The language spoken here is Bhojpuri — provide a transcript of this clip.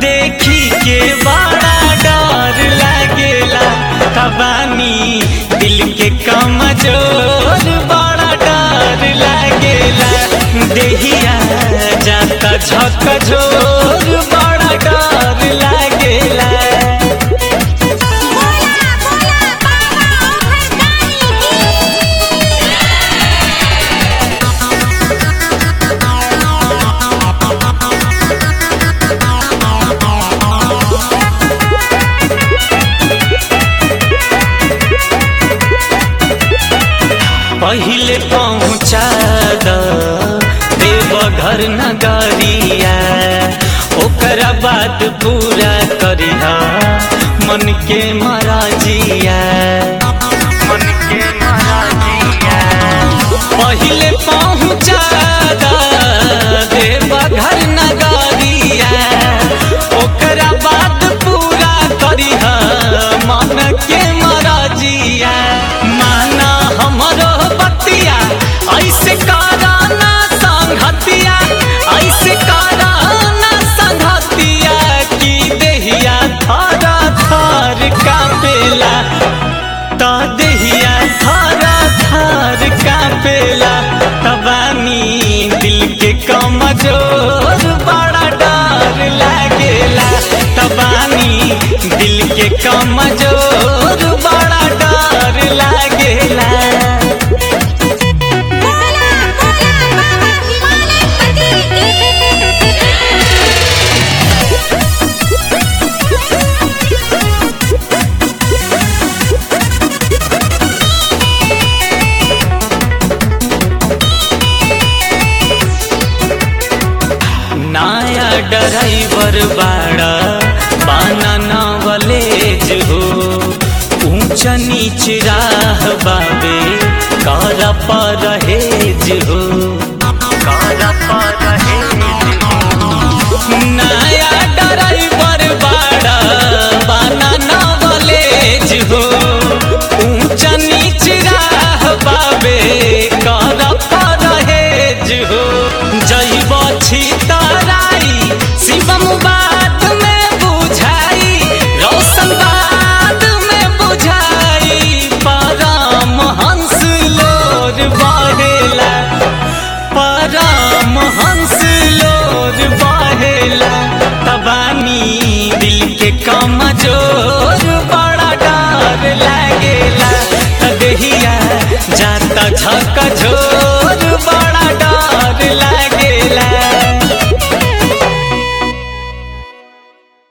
देखी के बड़ा डर लागेला कबानी दिल के कमजोर बड़ा डर लागेला देहिया जाता झक झोर बड़ा डर लागेला बोला बोला बाबा ओहरदानी पहिले पहुँचा द देवघर नगरिया ओकरा बाद पूरा करिहा मन के मराजिया मन के मराजिया पहिले पहुँचा द देवघर नगरिया ओकरा बाद पूरा करिहा मन के मराजिया माना हमरो बतिया ऐसे कराना संघतिया ऐसे कराना संघतिया की देहिया थारा थार कापेला ता देहिया थारा थार कापेला तबानी दिल के कमजोर बड़ा डर लागेला तबानी दिल के कमजोर बड़ा डर लागेला बोला बोला बाबा हिमालय नया ड्राइवर बाड़ा बाना नवलेज हो ऊंच नीच राह बाबे कर परहेज हो कर परहेज हो नया ड्राइवर बाड़ा बाना नवलेज हो ऊंच नीच राह बाबे कर परहेज हो जैब छी तराई शिवम बात में बुझाई रोशन बात में बुझाई परम हंस लोर बहेला परम हंस लोर बहेला तबानी दिल के कमजोर बड़ा डर लागेला तदहिया जाता झक झोर